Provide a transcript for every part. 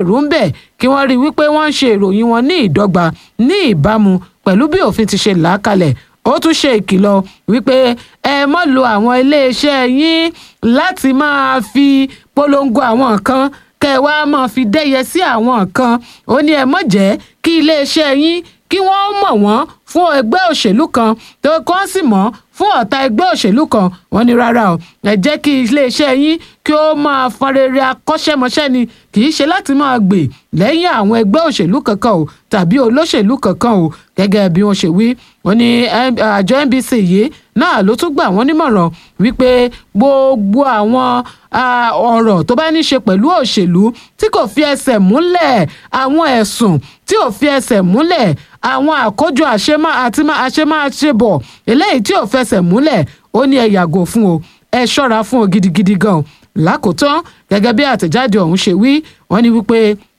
èrú ń bẹ̀ kí wọ́n rí i wípé wọ́n ń ṣe ìròyìn wọn ní ìdọ́gba ní ìbámu pẹ̀lú bí òfin ti ṣe là á kalẹ̀ ó tún ṣe ìkìlọ̀ wípé ẹ mọ́ lo àwọn iléeṣẹ́ yín láti máa fi polongo àwọn nǹkan kẹ́ ẹ wá máa fi dẹ́yẹ sí àwọn nǹkan ó ní ẹ mọ̀ jẹ́ kí iléeṣẹ́ yín kí wọ́n mọ̀ wọ́n fún ẹgbẹ́ òṣèlú kan tó kọ́ sì mọ̀ fún ọ̀tá ẹgbẹ́ òṣèlú kan wọ́n ní rárá o ẹ jẹ́ kí iléeṣẹ́ yín kí ó máa fọn rere akọ́ṣẹ́mọṣẹ́ ni kì í ṣe láti máa gbè lẹ́yìn àwọn ẹgbẹ́ òṣèlú kankan o tàbí olóṣèlú kankan o gẹ́gẹ́ bí wọ́n ṣe wí wọ́n ní àjọ NBC yìí náà ló tún gbà wọ́n nímọ̀ràn wípé gbogbo àwọn ọ̀rọ̀ tó bá ní ṣe pẹ̀lú òṣèlú tí kò fi ẹsẹ̀ múlẹ̀ àwọn ẹ̀sùn tí ò fi ẹsẹ̀ múlẹ̀ àwọn àkójọ àṣemá àti àṣemáṣebọ̀ eléyìí tí ò fẹsẹ̀ múlẹ̀ ó ní ẹ yàgò fún o ẹ ṣọ́ra fún o gidigidi gan lákòótán gẹ́gẹ́ bí àtẹ̀jáde ọ̀hún ṣe wí wọ́n ní wípé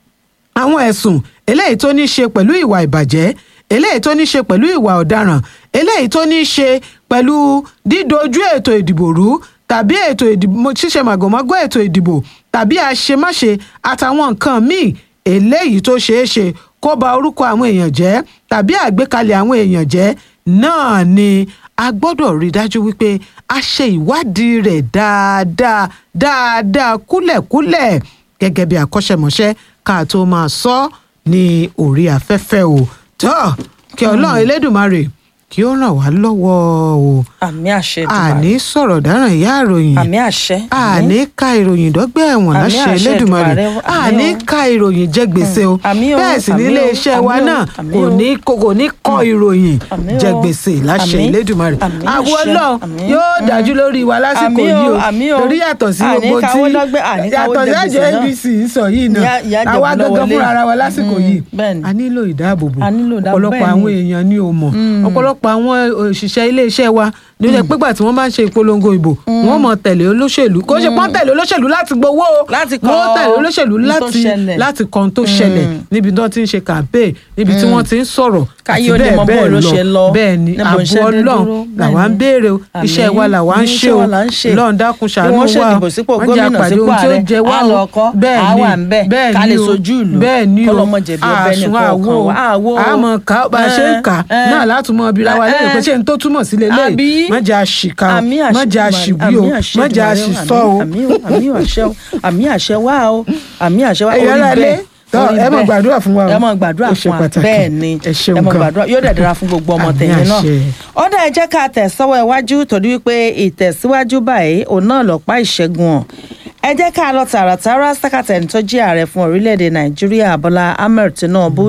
àwọn ẹ̀sùn eléyìí tó ní ṣe pẹ̀lú ìwà ìbàjẹ́ eléyìí tó ní ṣe pẹ̀lú ìwà ọ̀daràn eléyìí tó ní ṣe pẹ̀lú dídojú ètò ìdìbò rú tàbí ètò ìdìbò ṣíṣe màgòmágó ètò ìdìbò tàbí àṣemáṣe àtàwọn nǹkan míì eléyìí tó ṣeé ṣe kó ba orúkọ àwọn èèyàn jẹ́ tàbí àgbékalẹ̀ àwọn èèyàn jẹ́ náà ni a gbọ́dọ̀ rí dájú wípé a ṣe ìwádìí rẹ̀ dáadáa dáadáa kúlẹ̀kúlẹ̀ gẹ́gẹ́ bí akọ́ṣẹ́mọṣẹ́ ká tó máa sọ ní orí afẹ́fẹ́ o tó kí ọlọ́run elédùnmarè kí ó ràn wá lọ́wọ́ o àmì àṣẹ Èdùmàrè. àní sọ̀rọ̀ dáràn ìyá àròyìn àmì àṣẹ àní ka ìròyìn dọ́gbẹ́ ẹ̀wọ̀n Àmì láṣẹ àṣẹ Elédùmarè Èdùmàrè, àmì àní o. ka ìròyìn jẹ gbèsè o àmì o, bẹ́ẹ̀ sì ní àmì o, ilé iṣẹ́ wa àmì o, náà àmì kò o. ní kò kò ní kọ ìròyìn àmì jẹ o, gbèsè láṣẹ àmì, Elédùmarè àmì àwọn àṣẹ, Ọlọ́run àmì, yóò mm. dájú lórí wa lásìkò Àmì o, yìí o àmì o. torí yàtọ̀ sí Àní gbogbo tí káwọ́ lọ́gbẹ́, àní káwọ́ yàtọ̀ sí jẹ àjọ gbèsè náà. NBC ń sọ yìí náà Ìyá- ìyá àwa jẹ̀bù gangan lọ́wọ́ fúnra lé. ara wa lásìkò Mm, yìí bẹ́ẹ̀ ni. a nílò ìdáàbòbò A nílò ìdáàbò, ọ̀pọ̀lọpọ̀ bẹ́ẹ̀ àwọn ni. èèyàn ni ò mọ̀ ọ̀pọ̀lọpọ̀ àwọn òṣìṣẹ́ ilé iṣẹ́ wa ní ó jẹ́ pé gbà tí wọ́n bá ń ṣe ìpolongo ìbò wọ́n mọ̀ tẹ̀lé olóṣèlú kó ṣe pọ́n tẹ̀lé olóṣèlú láti gbowó o Láti kọ wọ́n tẹ̀lé olóṣèlú ohun tó láti ṣẹlẹ̀. láti kan tó ṣẹlẹ̀ níbi tí wọ́n ti ń ṣe campaign níbi tí wọ́n ti ń sọ̀rọ̀ Káyé àti ó lè bẹ́ẹ̀ mọ bó bẹ́ẹ̀ ló ṣe lọ, bẹ́ẹ̀ ni níbo ààbò iṣẹ́ dé ọlọ́run dúró, làwa ń bẹ́ẹ̀ ni. béèrè o Àmín. iṣẹ́ wa làwa ń Iṣẹ́ ṣe o wa là ń ṣe. lọ́run dákun Bí ṣàánú wọ́n wa ṣèdìbò sípò wọ́n jẹ́ gómìnà, àpàdé sípò ohun tí ó ààrẹ, jẹ wá á o lọ kọ́, bẹ́ẹ̀ á ni wà o ń bẹ̀, bẹ́ẹ̀ ká ni lè o sojú ìlú, bẹ́ẹ̀ ni o kọ́lọ́mọ jẹ̀bi ọbẹ̀ àsùn nìkan àwo ọ̀kan wa, àwo o. àmọ́ ká bá a ṣe ń kà Ẹ, ẹ. náà látùmọ̀ bíra wa lẹ́yìn pé ṣé n tó túmọ̀ sí Àbí? lélẹ́yìí má jẹ́ àṣìkà o àmì má jẹ́ àṣìwí o má jẹ́ àṣìsọ o. àmì o àmì o àṣẹ o àmì àṣẹ wá o àmì àṣẹ wá Ẹ̀yin orí ará ilé, bẹ́ẹ̀ tọ́, orí ẹ máa bẹ́ẹ̀. gbàdúrà fún wa o. ẹ máa gbàdúrà Ó ṣe fún wa pàtàkì. bẹ́ẹ̀ ni Ẹ ṣeun ẹ máa gan. gbàdúrà yóò dẹ̀ dára fún gbogbo ọmọ Àmì tẹ̀yìn náà àṣẹ. ọ̀dà ẹ jẹ́ ká tẹ̀sọ́wọ́ iwájú torí wípé ìtẹ̀síwájú báyìí òun náà lọ́pàá ìṣẹ́gun ọ̀ ẹ jẹ́ ká lọ tààràtàrà sákàtẹ̀ni tó jẹ́ ààrẹ fún orílẹ̀-èdè nàìjíríà bọ́lá ahmed tinubu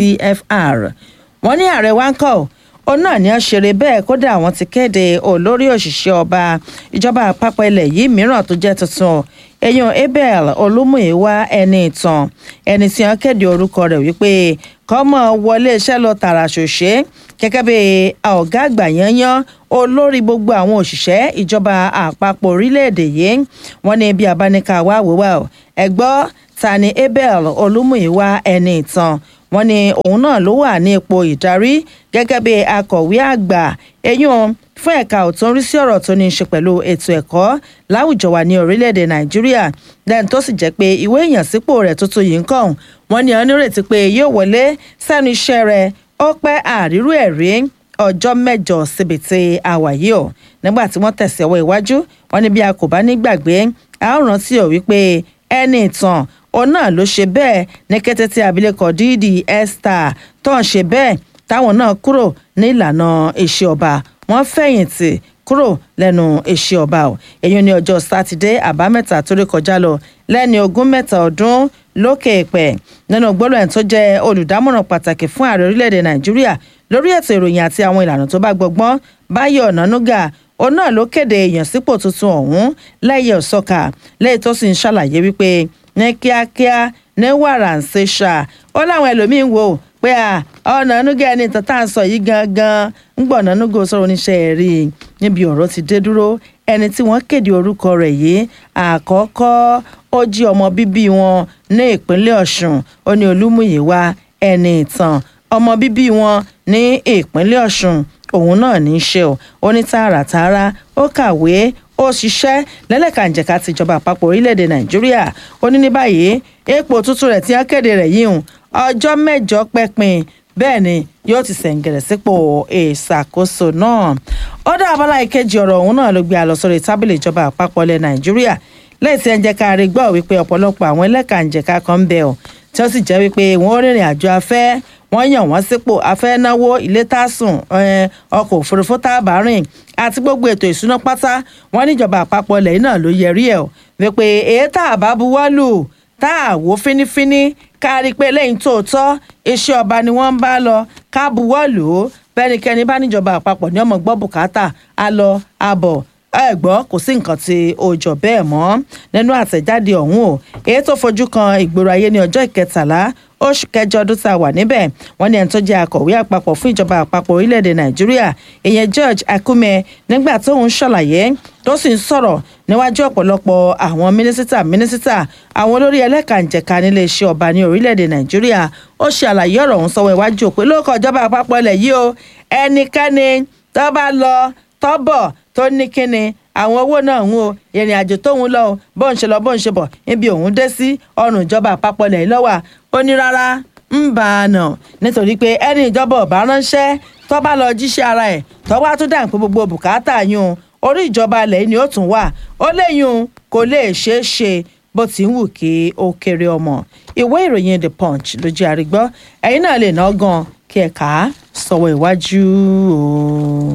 gcfr wọ́n ní ààrẹ wa ń kọ́ ọ́ òun náà ní ọ̀ṣẹ̀rẹ̀ bẹ́ẹ̀ kódà àwọn ti kéde olórí òṣìṣẹ́ ọba ìjọba àpapọ̀ ilẹ̀ yìí mìíràn tó jẹ́ tuntun èèyàn abel olúmúyíwá ẹni ìtàn ẹni tí wọ́n kéde orúkọ rẹ̀ wípé kọ́mọ wọlé iṣẹ́ lọ tààrà ṣòṣe gẹ́gẹ́ bí ọ̀gá àgbà yanyan olórí gbogbo àwọn òṣìṣẹ́ ìjọba àpapọ̀ orílẹ̀-èdè yìí wọ́n ní bí abáníkà wá wíwá ọ̀ ẹ̀gbọ́ ta ni abel olúmúyíwá ẹni ìtàn wọ́n ní òun náà ló wà ní ipò ìdarí gẹ́gẹ́ bí akọ̀wé àgbà eyín fún ẹ̀ka òtún rí sí ọ̀rọ̀ tó ní í ṣe pẹ̀lú ètò ẹ̀kọ́ láwùjọ wa ní orílẹ̀-èdè nàìjíríà lẹ́yìn tó sì jẹ́ pé ìwé ìyànsípò rẹ̀ tuntun yìí ń kàn wọ́n ní onírètí pé yóò wọlé sẹ́nu iṣẹ́ rẹ̀ ó pẹ́ àrírú ẹ̀ rí ọjọ́ mẹ́jọ síbi tí a wà yìí ọ̀ nígbà tí wọ́n tẹ̀sí ọwọ́ iwájú wọ́n ní bí a kò bá ní gbàgbé a ó rántí ọ̀ wípé ẹni ìtàn òun náà ló ṣe bẹ́ẹ̀ ní kété tí abilékọ dídì esther tó ń ṣe bẹ́ẹ̀ táwọn náà kúrò ní ìlànà iṣẹ́ ọba wọ́n fẹ̀yìntì kúrò lẹ́nu iṣẹ́ ọba ọ̀ èyí ní ọjọ́ sátidé àbámẹ́ta tó rí kọjá lọ lẹ́ni ogún mẹ́ta ọdún lókè èpẹ̀ nínú gbólóhùn tó jẹ́ olùdámọ̀ràn pàtàkì fún ààrẹ orílẹ̀-èdè nàìjíríà lórí ètò ìròyìn àti àwọn ìlànà tó bá gbọgbọ́n báyọ̀ ọ̀nànúgà òun náà ló kéde ìyànsípò tuntun ọ̀hún lẹ́yìn ọ̀sọ́kà lẹ́yìn tó sì ń ṣàlàyé wípé ní kíákíá ní wàrà ń ṣe ṣá ó láwọn ẹlòmíín wò pé ọ̀nànúgà ẹni tán tá à ń sọ yìí gangan ń gbọ́ ọ̀nànúgà sọ̀rọ̀ oníṣẹ́ rí i níbi ọ̀rọ̀ ti dé dúró ẹni tí wọ́n kéde orúkọ rẹ̀ yìí àkọ́kọ́ ó jí ọmọ bíbí wọn ní ìpínlẹ̀ ọ̀ṣun ó ní olúmúyíwá ẹni ìtàn ọmọ bíbí wọn ní ìpínlẹ̀ ọ̀ṣun òun náà ní í ṣe o ó ní tààràtààrà ó kàwé ó ṣiṣẹ́ lẹ́lẹ́kànjẹ̀ka tìjọba àpapọ̀ orílẹ̀-èdè nàìjíríà ó ní ní báyìí epo tuntun rẹ̀ tí wọ́n kéde rẹ̀ yìí hùn ọjọ́ mẹ́jọ pẹ́pin bẹ́ẹ̀ ni yóò ti sẹ̀ǹgẹ̀rẹ̀ sípò ìṣàkóso náà ó dá abala ìkejì ọ̀rọ̀ òun náà ló gbé a lọ sórí tábìlì ìjọba àpapọ̀ ilẹ̀ nàìjíríà lẹ́yìn tí ẹ ń jẹ́ ká rí gbọ́ wípé ọ̀pọ̀lọpọ̀ àwọn ẹlẹ́kànjẹ̀ka kan ń bẹ ọ́ tí ó sì jẹ́ wípé wọ́n rìnrìn àjò afẹ́ wọ́n yàn wọ́n sípò afẹ́ náwó ilé tásùn ọkọ̀ òfurufú táàbà rìn àti gbogbo ètò ìṣúná pátá wọ́n níjọba àpapọ̀ ilẹ̀ yìí náà ló yẹrí ẹ̀ wípé èyí tá a bá buwọ́ lù tá a wò fínífíní ká rí i pé lẹ́yìn tóòtọ́ iṣẹ́ ọba ni wọ́n ń bá lọ ká buwọ́ lù ú bẹ́nikẹ́ni bá níjọba àpapọ̀ ní ọmọ gbọ́ bùkátà á lọ àbọ̀ ẹ gbọ́ kò sí nǹkan tí ó jọ bẹ́ẹ̀ mọ́ nínú àtẹ̀jáde ọ̀hún o èyí tó fojú kan ìgboro ayé ní ọjọ́ ìkẹtàlá oṣù kẹjọ ọdún tá a wà níbẹ̀ wọ́n ní ẹni tó jẹ́ akọ̀wé àpapọ̀ fún ìjọba àpapọ̀ orílẹ̀-èdè nàìjíríà ìyẹn george akume nígbà tó ń ṣàlàyé tó sì ń sọ̀rọ̀ níwájú ọ̀pọ̀lọpọ̀ àwọn mínísítà mínísítà àwọn olórí ẹlẹ́kànjẹ̀ka nílé iṣẹ́ ọba ní orílẹ̀-èdè nàìjíríà ó ṣe àlàyé ọ̀rọ̀ ọ̀hún sọ́wọ́ iwájú òpin lóko ìjọba àpapọ̀ ilẹ̀ yìí o ẹnikẹ́ni tó bá lọ tọ́bọ̀ tó ní kíni àwọn owó náà ń wo ìrìn àjò tóun lọ bó ń ṣe lọ bó ń ṣe bọ̀ níbi òun dé sí ọrùn ìjọba àpapọ̀ ilẹ̀ lọ́wọ́ ó ní rárá ń bá a nà nítorí pé ẹni ìjọba ọ̀bá ránṣẹ́ tó bá lọ jíṣẹ́ ara ẹ̀ tó wá tún dàn pé gbogbo bùkátà yún orí ìjọba ilẹ̀ ni ó tún wà ó léyún kò lè ṣeé ṣe bó ti ń wù kí ó kéré ọmọ ìwé ìròyìn the punch ló jẹ́ àrígbọ́ ẹ̀yin náà lè ná gan kí ẹ kà á sọ̀wọ́ iwájú o.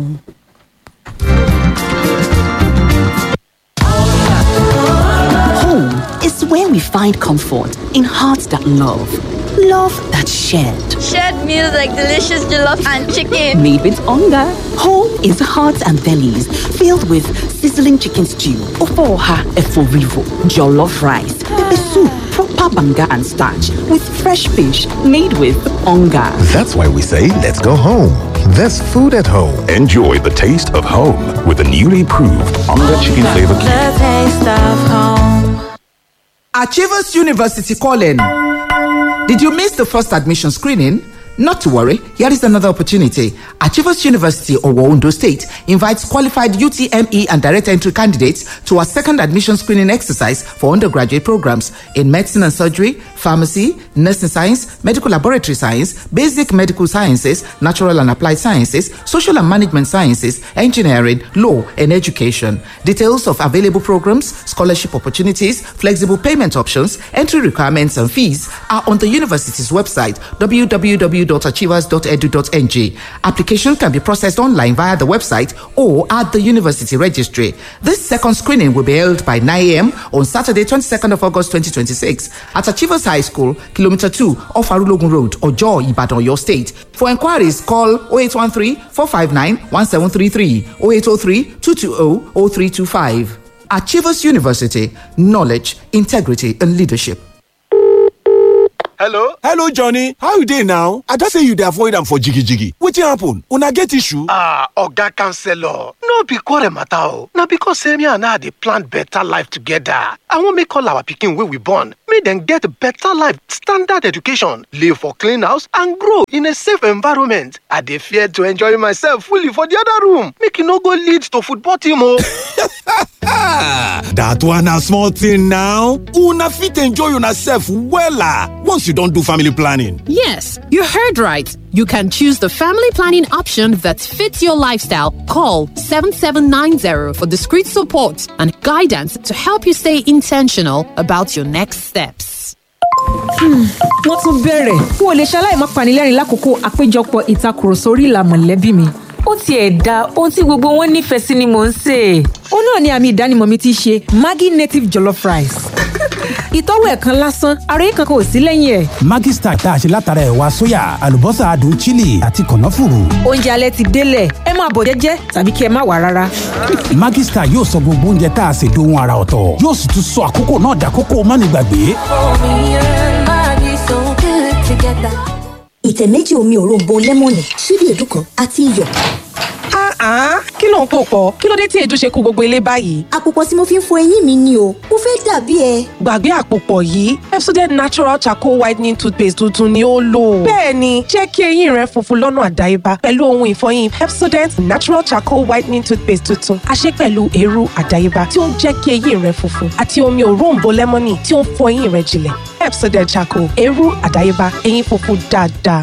Home is where we find comfort in hearts that love, love that shared. Shared meals like delicious jollof and chicken. Made with hunger. Home is hearts and bellies filled with sizzling chicken stew, ofoha eforivo, jollof rice, pepper soup, proper banga and starch with fresh fish made with hunger. That's why we say let's go home. There's food at home. Enjoy the taste of home with the newly proved Onga Chicken Flavor Cube. The taste of home. Achievers University calling. Did you miss the first admission screening? Not to worry, here is another opportunity. Achievers University of Ondo State invites qualified UTME and direct entry candidates to a second admission screening exercise for undergraduate programs in medicine and surgery, pharmacy, nursing science, medical laboratory science, basic medical sciences, natural and applied sciences, social and management sciences, engineering, law, and education. Details of available programs, scholarship opportunities, flexible payment options, entry requirements, and fees are on the university's website www.achievers.edu.ng. Application can be processed online via the website or at the university registry. This second screening will be held by 9 a.m. on Saturday, 22nd of August 2026 at Achievers High School, Kilometer 2 off Arulogun Road, Ojo, Ibadan, your state. For inquiries, call 0813 459 1733 0803 220 0325. Achievers University, knowledge, integrity, and leadership. hello hello johnny how you dey now i just say you dey avoid am for jigijigi wetin happen una get issue ah oga counselor no be quarrel matter o na because say me and her dey plan better life together i wan make all our pikin wey we born make dem get better life standard education live for clean house and grow in a safe environment i dey fear to enjoy myself fully for the other room make e no go lead to football team o. dat one na small thing now una fit enjoy una sef wella once you don do family planning. Yes, you heard right. You can choose the family planning option that fits your lifestyle. Call 7790 for discreet support and guidance to help you stay intentional about your next steps. wọ́n tún bẹ̀rẹ̀ n ò lè ṣaláì má panilẹ́rìn lákòókò àpéjọpọ̀ ìtakùrọ̀sọ orí ìlà mọ̀lẹ́bí mi. ó tiẹ̀ da ohun tí gbogbo wọn nífẹ̀ẹ́ sí ni mò ń sè é. ó náà ni àmì ìdánimọ̀ mi ti ṣe maggi native jollof rice. ìtọ́wò ẹ̀kan lásán ara yìí kankan ò sí lẹ́yìn ẹ̀. Maggi Star tá a ṣe látara ẹ̀wà sóyà àlùbọ́sà adùn chili àti kànáfùrù. oúnjẹ alẹ́ ti délẹ̀ ẹ máa bọ̀ jẹ́jẹ́ tàbí kí ẹ má wà rárá. Maggi Star yóò sọ gbogbo oúnjẹ tá a ṣe dohun ara ọ̀tọ̀ yóò sì tún sọ àkókò náà dàkókò mánigbàgbé. ìtẹ̀ méjì omi òróǹbó lẹ́mọ̀nì ṣíbí èédú kan àti iyọ̀. Ah, kí ló ń pò pọ̀? Kí ló dé tí èdè ṣe kó gbogbo ilé báyìí? àpòpọ̀ tí mo fi ń fọ eyín mi ni o mo fẹ́ dàbí ẹ. Gbàgbé àpòpọ̀ yìí, Pepsodent Natural Charcoal Whitening Toothpaste tuntun ni ó lò. Bẹ́ẹ̀ni, jẹ́ kí eyín rẹ funfun lọ́nà àdáyébá pẹ̀lú ohun ìfọyín Pepsodent Natural Charcoal Whitening Toothpaste tuntun. A ṣe pẹ̀lú eérú àdáyébá tí ó ń jẹ́ kí eyín rẹ funfun àti omi òróǹbó lẹ́mọ́nì tí ó ń fọ eyín rẹ jinlẹ̀. Pepsodent Charcoal, eérú àdáyébá, eyín funfun dáadáa.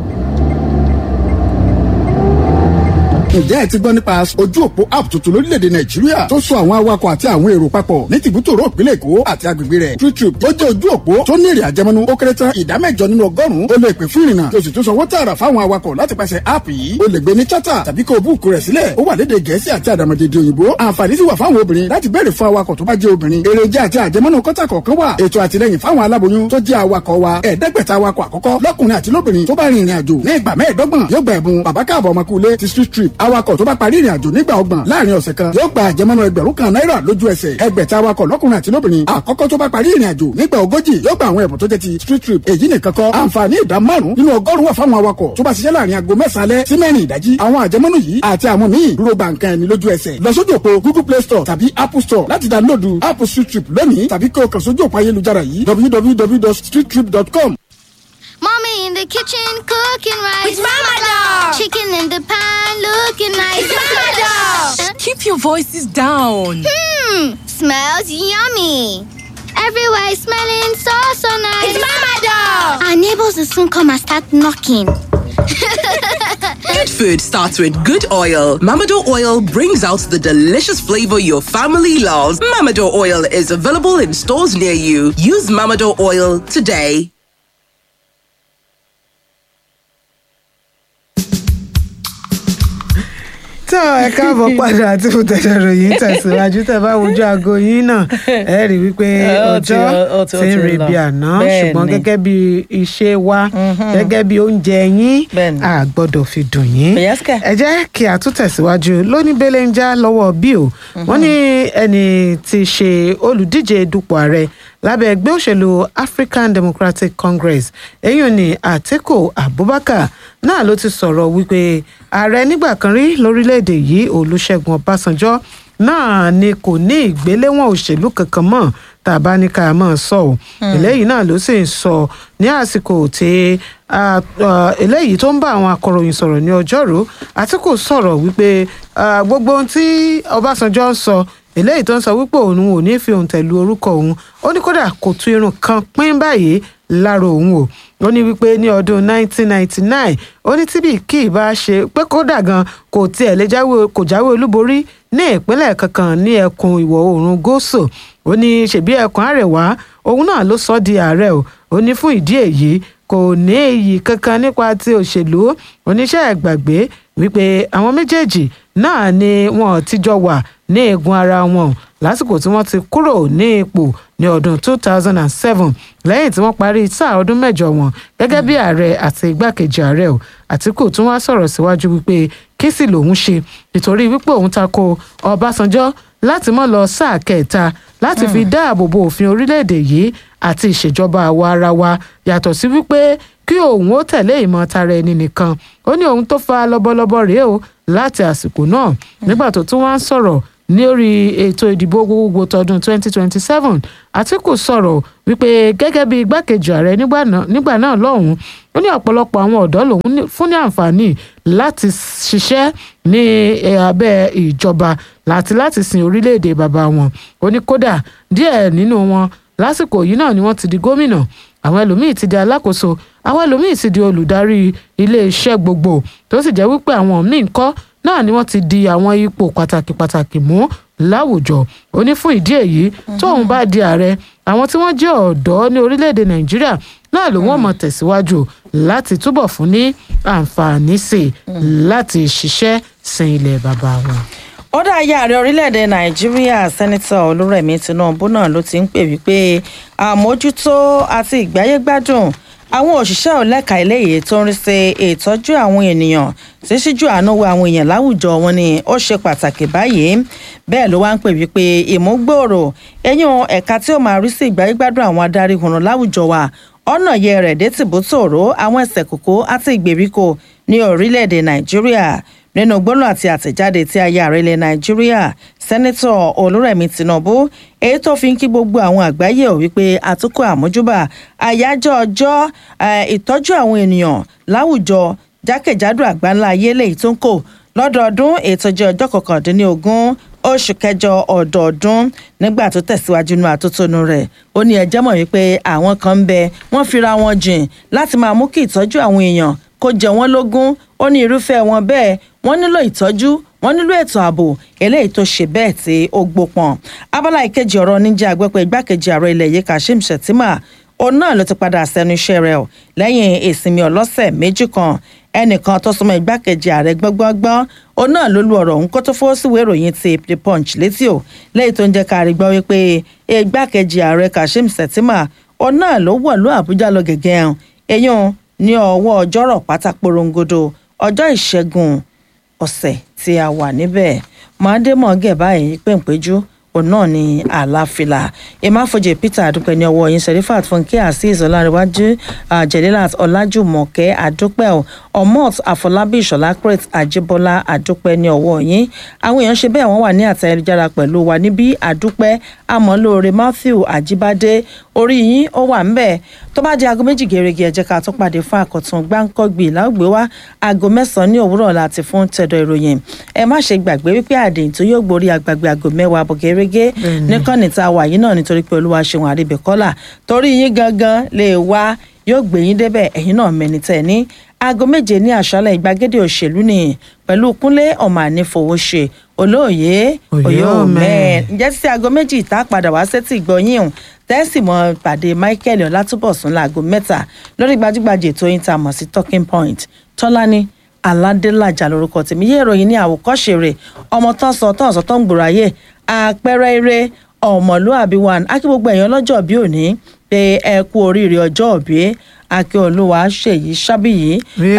ǹjẹ́ ẹ ti gbọ́ nípa ojú òpó app tuntun lórílẹ̀‐èdè nàìjíríà tó so àwọn awakọ̀ àti àwọn èrò papọ̀ ní tìbútòrò ìpínlẹ̀ èkó àti agbègbè rẹ̀ TrueTrip ó jẹ́ ojú òpó tó ní èrè àjẹmọ́nú ó kéré tán ìdá mẹ́jọ nínú ọgọ́rùn-ún ó lè pè fún ìrìnnà tó sì tún sanwó tààrà fáwọn awakọ̀ láti pàṣẹ app yìí ó lè gbé ní chata tàbí kó o búùkù rẹ̀ sílẹ̀ ó wà lédè gẹ̀ẹ́sì àti àdàmọ̀dèdè òyìnbó àǹfààní sì wà fáwọn obìnrin láti béèrè fún awakọ̀ tó bá jẹ́ obìnrin èrèjà àti àjẹmọ́nú kọ́tà kọ̀ọ̀kan wà ètò àtìlẹyìn fáwọn aláboyún tó jẹ́ awakọ̀ wa ẹ̀ẹ́dẹ́gbẹ̀ta awakọ̀ àkọ́kọ́ lọ́kùnrin àti lóbìnrin tó bá rin ìrìn àjò ní ìgbà mẹ́ẹ̀ẹ́dọ́gbọ̀n yóò gba ẹ̀bùn bàbá káàbọ̀ ọmọkùnrin ti street trip awakọ̀ tó bá parí ìrìn àjò nígbà ọgbọ̀n láàrin ọ̀sẹ̀ kan yóò gba àjẹmọ́nú ẹgbẹ̀rún kan náírà lójú ẹsẹ̀ ẹgbẹ̀ta awakọ̀ lọ́kùnrin àti lóbìnrin àkọ́kọ́ tó bá parí ìrìn àjò nígbà ogójì yóò gba àwọn ẹ̀bùn tó jẹ́ ti street trip èyí nìkan kọ́ àǹfààní ìdá márùn nínú ọgọ́rùn wà fáwọn awakọ̀ tó bá ṣiṣẹ́ láàrin aago mẹ́sàn-án alẹ́ sí mẹ́rin ìdájí àwọn àjẹmọ́nú yìí àti àwọn míì dúró gba nǹkan ẹni lójú ẹsẹ̀ lọ sójú òpó google play store tàbí apple store láti dánlóòdù app street trip lónìí tàbí kí o kàn sójú òpó ayélujára yìí www.streettrip.com Mommy in the kitchen cooking rice. It's Mama Dog. Chicken in the pan looking nice. It's Mama Dog. Keep your voices down. Hmm, smells yummy. Everywhere is smelling so so nice. It's Mama Dog. Our neighbors will soon come and start knocking. Good food starts with good oil. Mamado oil brings out the delicious flavor your family loves. Mamado oil is available in stores near you. Use Mamado oil today. tó ẹ káàbọ̀ padà tí mo tẹ̀lé ròyìn tẹ̀síwájú tẹ̀ bá wojú aago yín náà ẹ rí wípé Ó ti- ọjọ́ ó ti- ó ti ń ti re lọ. bí àná Bẹ́ẹ̀ ṣùgbọ́n ni. gẹ́gẹ́ bí iṣẹ́ wa gẹ́gẹ́ bí oúnjẹ yín a gbọ́dọ̀ fi dùn yín ẹ jẹ́ kí a tún tẹ̀síwájú lóní belenja lọ́wọ́ bí o wọ́n ní ẹni tí í ṣe olùdíje dupò ààrẹ lábẹ́ ẹgbẹ́ òṣèlú African Democratic Congress èyí ni Àtíkù Abubakar náà ló ti sọ̀rọ̀ wípé ààrẹ nígbà kan rí lórílẹ̀‐èdè yìí Olúṣẹ́gun Ọbásanjọ́ náà ni kò ní ìgbéléwọ̀n òṣèlú kankan mọ́ tá a bá ní ká máa sọ ọ́ eléyìí náà ló sì ń sọ ní àsìkò tí ah, ah, eléyìí tó ń bá àwọn akọ̀ròyìn sọ̀rọ̀ ní ọjọ́rú Àtíkù sọ̀rọ̀ wípé ah, gbogbo ohun tí Ọbásanjọ́ ń sọ eléyìí tó ń sọ wípé òun ò ní fi òun tẹ̀lú orúkọ òun ó ní kódà kò tún irun kan pín báyìí lára òun o ó ní wípé ní ọdún 1999 ó ní tíbi kí ìbá ṣe pé kódà gan kò tiẹ̀ lè jáwé kò jáwé olúborí ní ìpínlẹ̀ kankan ní ẹkùn ìwọ̀ oòrùn gúúsù ó ní ṣèbí ẹkùn àrẹwà òun náà ló sọ ọ́ di ààrẹ o ó ní fún ìdí èyí kò ní èyí kankan nípa ti òṣèlú oníṣẹ́ ìgbàgbé wípé àwọn méjèèjì náà ni wọ́n ti jọ wà ní eegun ara wọn lásìkò tí wọ́n ti kúrò ní ipò ní ọdún 2007 lẹ́yìn tí wọ́n parí sáà ọdún mẹ́jọ wọn gẹ́gẹ́ bí ààrẹ àti igbákejì ààrẹ o àtìkù tún wá sọ̀rọ̀ síwájú wípé kí sì lòun ṣe nítorí wípé òun tako ọbásanjọ́ láti mọ́ lọ sáà kẹta láti fi dáàbò bo òfin orílẹ̀-èdè yìí àti ìṣèjọba àwa ara wa yàtọ̀ sí wípé kí òun ó tẹ̀lé ìmọ̀ tara ẹni nìkan ó ní òun tó fa lọ́bọ̀lọ́bọ̀ rèé o láti àsìkò náà nígbà tó tún wá ń sọ̀rọ̀ lórí ètò ìdìbò gbogbogbò tọdún 2027 àtìkù sọ̀rọ̀ wípé gẹ́gẹ́ bí igbákejì ààrẹ nígbà náà- nígbà náà lọ́hùn-ún ó ní ọ̀pọ̀lọpọ̀ àwọn ọ̀dọ́ lòun ní- fún ní àǹfààní láti ṣiṣẹ́ ní eh, abẹ́ ìjọba láti láti sin orílẹ̀-èdè bàbá wọn ó ní kódà díẹ̀ nínú wọn lásìkò yìí náà ni wọ́n ti di gómìnà àwọn ẹlòmíì ti di alákòóso àwọn ẹlòmíì ti di olùdarí iléeṣẹ́ gbogbo tó sì jẹ́ wípé àwọn míì ń kọ́ náà ni wọ́n ti di àwọn ipò pàtàkì pàtàkì mú láwùjọ ó ní fún ìdí èyí tóun bá di ààrẹ àwọn tí wọ́n jẹ́ ọ̀dọ́ ní orílẹ̀-èdè nàìjíríà náà ló wọ́n mọ̀ tẹ̀síwájú láti túbọ̀ fún ní àǹfààní sí i láti ṣiṣẹ́ sin ilẹ̀ bàbá wọn. ó dá ayé ààrẹ orílẹ̀-èdè nàìjíríà sẹ́nitọ̀ olúrẹ̀mí tinubu náà ló ti ń pè wípé àmójútó àti ìgbáyégbádùn àwọn òṣìṣẹ́ ọ̀lẹ́ka eléyìí tó ń rí sí ìtọ́jú àwọn ènìyàn tí ṣíjú àánú wo àwọn èèyàn láwùjọ wọn ni ó ṣe pàtàkì báyìí bẹ́ẹ̀ ló wá ń pè wípé ìmúgbòòrò ẹ̀yìn ẹ̀ka tí ó máa rí sí ìgbáyégbádùn àwọn adarí hùnà láwùjọ wa ọ̀nà yẹ rẹ̀ dé tìbútòrò àwọn ẹsẹ̀ kòkó àti ìgbèríko ní orílẹ̀-èdè nàìjíríà nínú gbólóhùn àti àtẹ̀jáde tí aya ààrẹ ilẹ̀ nàìjíríà sẹ́nẹ́tọ̀ olúrẹ̀mí tinubu èyí tó fi ń kí gbogbo àwọn àgbáyé ò wípé àtúkọ̀ àmójúbà àyájọ́ ọjọ́ ìtọ́jú àwọn ènìyàn láwùjọ jákèjádò àgbáńlá ayé lèyí tó ń kò lọ́dọọdún ètò jẹ́ ọjọ́ kọkàndínlógún oṣù kẹjọ ọdọọdún nígbà tó tẹ̀síwájú nínú àtótónu rẹ̀ ó ní ẹjẹ́ mọ̀ wípé àwọn kan ń bẹ wọ́n fira wọn jìn láti máa mú kí ìtọ́jú àwọn èèyàn kó jẹ wọ́n lógún ó ní irúfẹ́ wọn bẹ́ẹ̀ wọ́n nílò ìtọ́jú wọ́n nílò ètò ààbò eléyìí tó ṣe bẹ́ẹ̀ tí ó gbópọn abala ìkejì ọ̀rọ̀ níjà àgbẹ̀pẹ̀ igbákejì ààrẹ ilẹ̀ yìí kashim shettima òun náà ló ti padà sẹ́nu iṣẹ́ rẹ̀ ọ̀ lẹ́yìn ìsinmi ọlọ́sẹ̀ méjì kan ẹnìkan tó súnmọ́ igbákejì ààrẹ gbọ́ngbọ́ngbọ́n òun náà ló lu ọ̀rọ̀ òun kó tó fọ́ síwèé ìròyìn ti the punch létí o lẹ́yìn tó ń jẹ́ ká rí gbọ́ wípé igbákejì ààrẹ kashim shettima òun náà ló wọ̀lú àbújá lọ gẹ̀gẹ́ ẹ̀hún eyín ní ọwọ́ ọjọ́rọ̀ pátá porongodo ọjọ́ ìṣẹ́gun ọ̀sẹ̀ tí a wà níbẹ̀ màdémọ̀ gẹ̀ báyìí pèǹpéjú òun náà ni àlàáfíà ìmáfojì peter àdúpẹ́ ní ọwọ́ yín serifat fúnkẹ́ azeez ọlárẹ̀wájú jẹ̀lélàt ọlájùmọ̀kẹ́ àdúpẹ́ omot àfọlábí ìṣọ̀lá crete àjíbọ́lá àdúpẹ́ ní ọwọ́ yín àwọn èèyàn ṣe bẹ́ẹ̀ wọ́n wà ní àtẹ̀jára pẹ̀lú wa níbí àdúpẹ́ àmọ́lóore matthew àjíbádé orí yín ó wà ń bẹ̀ tó bá di aago méjì gèrègè ẹ jẹ́ ká tún pàdé fún àkọ́tún gbáǹkọ́gbì láògbé wá aago mẹ́sàn-án ní òwúrọ̀ láti fún tẹ̀dọ̀ ìròyìn ẹ má ṣe gbàgbé wípé àdéhùn tó yóò gborí agbègbè aago mẹ́wàá bọ̀ gẹ́rẹ́gẹ́ níkànnì tá a wà yìí náà nítorí pé olúwa ṣeun àríbẹ̀kọ́là torí yín gangan lè wá yóò gbé yín débẹ̀ ẹ̀yin náà mẹ́ni tẹ̀ ní aago méje ní àṣálẹ̀ ìgbàgede òṣèlú ni pẹ̀lú kúnlé ọmọ ànífowóṣe olóòye òye òmẹ́ẹ̀ ǹjẹ́ títí aago méjì ìta padà wá sétí ìgbọ̀nyìn ọ̀hún tẹ́sí mọ́ pàdé michael ọlátúbọ̀sún láago mẹ́ta lórí gbajúgbajà ètò yín tá a mọ̀ sí talking point tọ́lání aládélájà lórúkọ tèmi yé ìròyìn ní àwòkọ́ṣe rẹ̀ ọmọ tán sọ tán sọ tán gbòòrò ayé àpẹẹrẹ eré ọmọlúàbí one akí gbogbo èèyàn lọ́jọ́ bí òní pé ẹ kú oríire ọjọ́ òbí akíolúwa ṣèyí sábìyí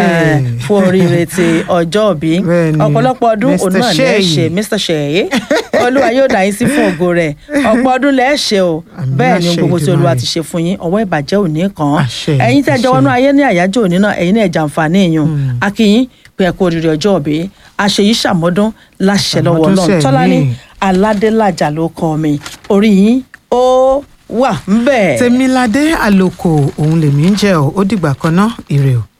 fún oríire ti ọjọ́ òbí ọ̀pọ̀lọpọ̀ ọdún òun náà lẹ́ ṣe mr ṣèyí olúwa yóò dá yín sí fún ògo rẹ̀ ọ̀pọ̀ ọdún lẹ́ ṣe o bẹ́ẹ̀ ni gbogbo tí olúwa ti ṣe fún yín ọwọ́ ìbàjẹ́ òní kan ẹ̀yin tẹ́ jọ wọnú ayé ní àyájọ́ òní náà ẹ̀yin náà jàǹfààní èèyàn akíyín pé ẹ kú oríire ọjọ́ òbí àṣeyí ṣàmọ́dún láṣẹ lọ́wọ́ ọlọ́run tọ́lání aládélájà ló kọ́ mi orí yín ó wà ń bẹ̀. tèmiládé àlòkò òun lèmi ń jẹ́ ọ́ ó dìgbà kan náà ire o.